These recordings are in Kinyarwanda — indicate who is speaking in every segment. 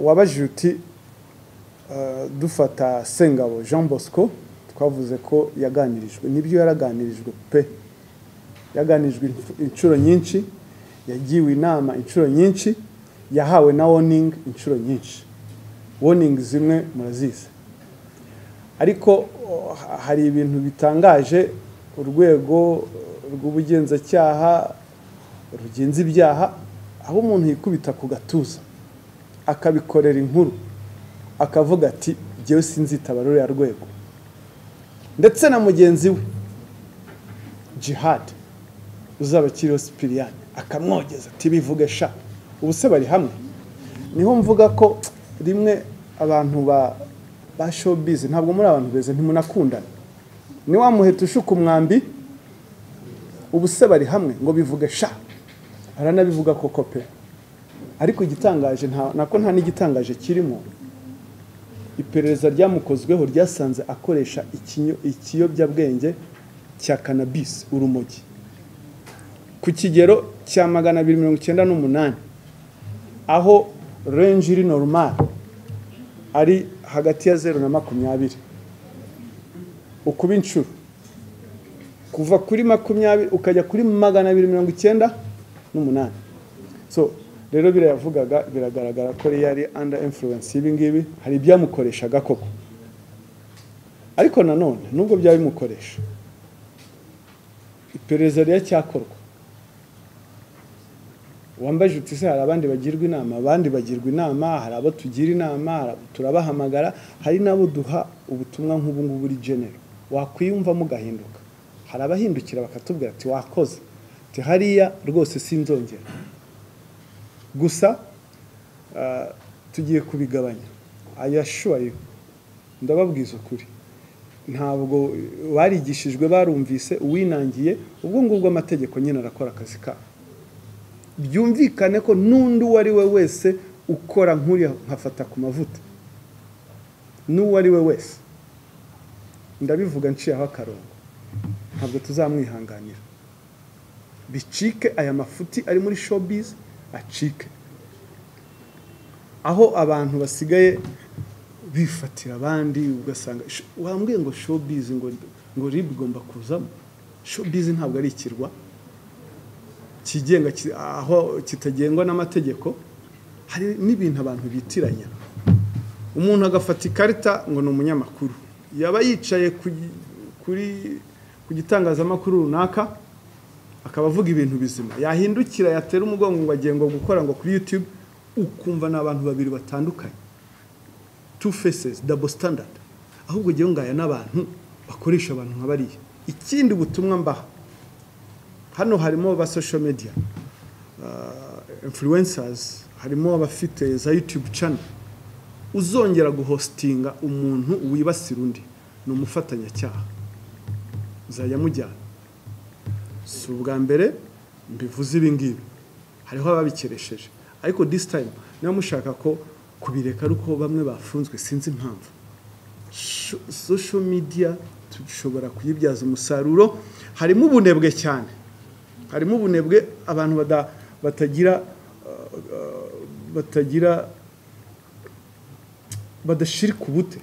Speaker 1: wabajije uti dufata sengabo jean bosco twavuze ko yaganirijwe nibyo yaraganirijwe pe yaganirijwe inshuro nyinshi yagiwe inama inshuro nyinshi yahawe na woningi inshuro nyinshi woningi zimwe murazizi ariko hari ibintu bitangaje urwego rw'ubugenzacyaha rugenza ibyaha aho umuntu yikubita ku gatuza akabikorera inkuru akavuga ati njyewe sinzitaba ruriya rwego ndetse na mugenzi we jihad uzaba kiriho sipiriyani akamwogeza ati bivuge sha ubu se bari hamwe niho mvuga ko rimwe abantu ba ba showbiz ntabwo muri abantu beza ntimunakundana ni wa muheto ushuka umwambi ubu se bari hamwe ngo bivuge sha baranabivuga koko pe ariko igitangaje nako nta n'igitangaje kirimo iperereza ryamukozweho ryasanze akoresha ikiyobyabwenge cya kanabisi urumogi ku kigero cya magana abiri mirongo icyenda n'umunani aho renji iri normal ari hagati ya zeru na makumyabiri ukuba inshuro kuva kuri makumyabiri ukajya kuri magana abiri mirongo icyenda n'umunani so rero birayavugaga biragaragara ko yari under influence y'ibi ngibi hari ibyamukoreshaga koko ariko nanone nubwo byaba bimukoresha iperereza riracyakorwa wambaje uti se hari abandi bagirwa inama abandi bagirwa inama hari abo tugira inama turabahamagara hari n'abo duha ubutumwa nk'ubu ngubu uri genero wakwiyumvamo ugahinduka hari abahindukira bakatubwira ati wakoze ati hariya rwose sinzongera gusa tugiye kubigabanya ayashuwayo ndababwiza ukuri ntabwo barigishijwe barumvise uwinangiye ubwo ngubwo amategeko nyine arakora akazi kabo byumvikane ko n'undi uwo ari we wese ukora nk'uriya nkafata ku mavuta n'uwo ari we wese ndabivuga nshiyeho akarongo ntabwo tuzamwihanganira bicike aya mafuti ari muri showbiz acike aho abantu basigaye bifatira abandi ugasanga wambwiye ngo showbiz ngo ngo ribu igomba kuzamo showbiz ntabwo ari ikirwa kigenga aho kitagengwa n'amategeko hari n'ibintu abantu bitiranya umuntu agafata ikarita ngo ni umunyamakuru yaba yicaye kuri ku gitangazamakuru runaka akaba avuga ibintu bizima yahindukira yatera umugongo ngo agengwa gukora ngo kuri yutube ukumva ni abantu babiri batandukanye tu fesesi dabo sitandadi ahubwo ujye ngaya n'abantu bakoresha abantu nka bariya ikindi butumwa mbaha hano harimo ba social media influencers harimo abafite za yutube cano uzongera guhositinga umuntu wibasira undi ni umufatanyacyaha uzajya amujyana si ubwa mbere mbivuze ibi ngibi hariho ababikeresheje ariko disi tayime niba mushaka ko kubireka ariko bamwe bafunzwe sinzi impamvu sosho midiya dushobora kuyibyaza umusaruro harimo ubunebwe cyane harimo ubunebwe abantu batagira batagira badashirika ubute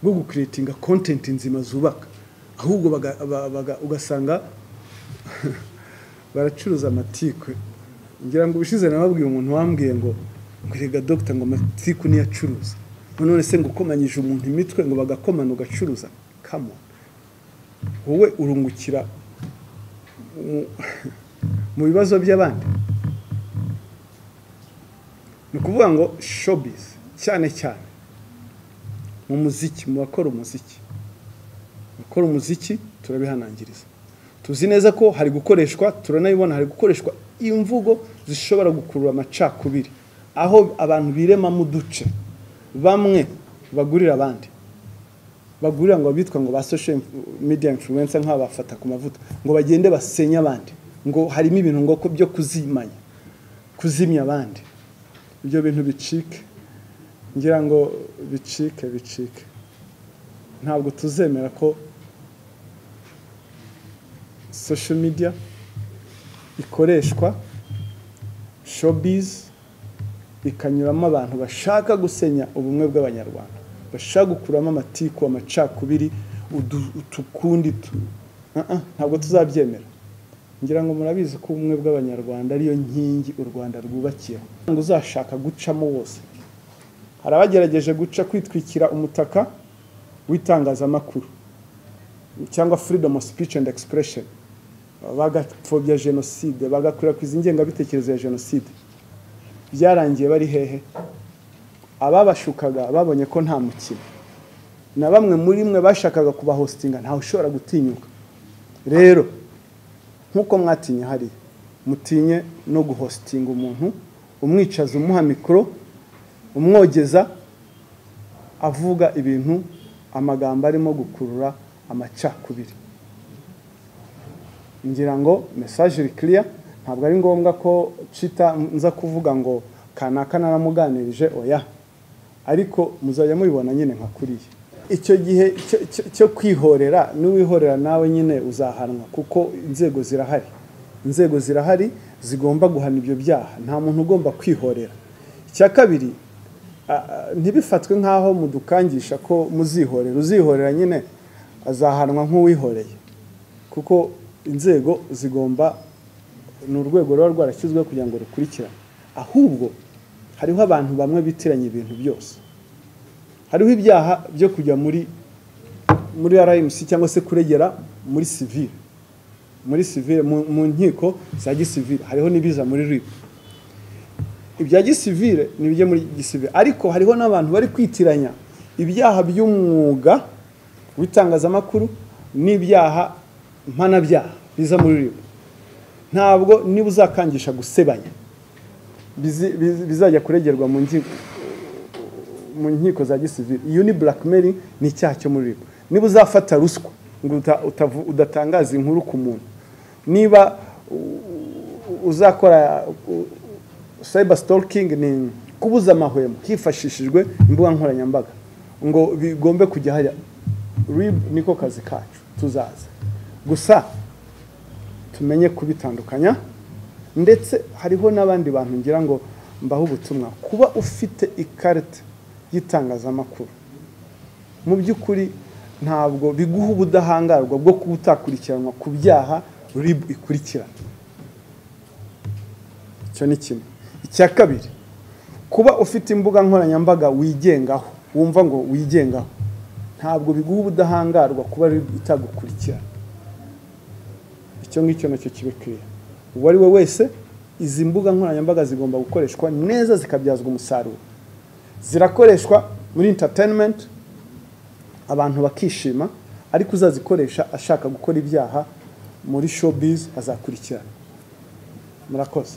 Speaker 1: bwo gukuretinga kontenti nzima zubaka ahubwo ugasanga baracuruza amatiku ngira ngo ubushize nababwiye umuntu wambwiye ngo ngo dogita ngo amatiku niyo acuruza none se ngo ukomanyije umuntu imitwe ngo bagakomana ugacuruza kamo wowe urungukira mu bibazo by'abandi ni ukuvuga ngo shobizi cyane cyane mu muziki mu bakora umuziki bakora umuziki turabihanangiriza tuzi neza ko hari gukoreshwa turanabibona hari gukoreshwa imvugo zishobora gukurura amacakubiri aho abantu biremamo uduce bamwe bagurira abandi bagurira ngo bitwa ngo ba social media influence nk'aba bafata ku mavuta ngo bagende basenye abandi ngo harimo ibintu ngo byo kuzimanya kuzimya abandi ibyo bintu bicike ngira ngo bicike bicike ntabwo tuzemera ko social media ikoreshwa showbiz ikanyuramo abantu bashaka gusenya ubumwe bw'abanyarwanda bashaka gukuramo amatiku amacakubiri udu- utukundi tu- Ah, ah, ntabwo tuzabyemera ngira ngo murabizi ko ubumwe bw'abanyarwanda ariyo nkingi u rwanda rwubakiyeho ngo uzashaka gucamo wose hari abagerageje guca kwitwikira umutaka w'itangazamakuru cyangwa freedom of speech and expression bagapfobya jenoside bagakwirakwiza ingengabitekerezo ya jenoside byarangiye bari hehe ababashukaga babonye ko nta mukino na bamwe muri mwe bashakaga kubahositinga ntawe ushobora gutinyuka rero nk'uko mwatinye hariya mutinye no guhositinga umuntu umwicaza umuha mikoro umwogeza avuga ibintu amagambo arimo gukurura amacakubiri ngira ngo mesaje iri kiriya ntabwo ari ngombwa ko cita nza kuvuga ngo kanaka naramuganirije oya ariko muzajya mubibona nyine nka kuriya icyo gihe cyo- cyo- cyo kwihorera n'uwihorera nawe nyine uzahanwa kuko inzego zirahari inzego zirahari zigomba guhana ibyo byaha nta muntu ugomba kwihorera icya kabiri ah, ah, ntibifatwe nk'aho mudukangisha ko muzihorera uzihorera nyine azahanwa nk'uwihoreye kuko inzego zigomba ni urwego ruba rwarashyizweho kugira ngo rukurikirane ahubwo hariho abantu bamwe bitiranya ibintu byose hariho ibyaha byo kujya muri muri rmc cyangwa se kuregera muri sivile muri sivile mu, mu nkiko za gisivile hariho n'ibiza muri rib ibya gisivile ni ibijya muri gisivile ariko hariho n'abantu bari kwitiranya ibyaha by'umwuga w'itangazamakuru n'ibyaha mpanabyaha biza muri rib ntabwo niba uzakangisha gusebanya bizi- bizi- bizajya kuregerwa mu nkiko mu nkiko za gisivili iyo ni blackmail ni icyaha cyo muri ribu niba uzafata ruswa ngo uta- utavu- udatangaza inkuru ku muntu niba u- u- uzakora u- cyber stalking ni kubuza amahwemo hifashishijwe imbuga nkoranyambaga ngo bigombe kujya hajya rib niko kazi kacu tuzaza gusa tumenye kubitandukanya ndetse hariho n'abandi bantu ngira ngo mbaho ubutumwa kuba ufite ikarita y'itangazamakuru mu by'ukuri ntabwo biguha ubudahangarwa bwo kuba utakurikiranwa ku byaha ribu ikurikirana icyo ni kimwe icya kabiri kuba ufite imbuga nkoranyambaga wigengaho wumva ngo wigengaho ntabwo biguha ubudahangarwa kuba ribu itagukurikirana icyo ngicyo nacyo kibe kiriya uwo ari we wese izi mbuga nkoranyambaga zigomba gukoreshwa neza zikabyazwa umusaruro zirakoreshwa muri entertainment abantu bakishima ariko uzazikoresha ashaka gukora ibyaha muri showbiz azakurikirana murakoze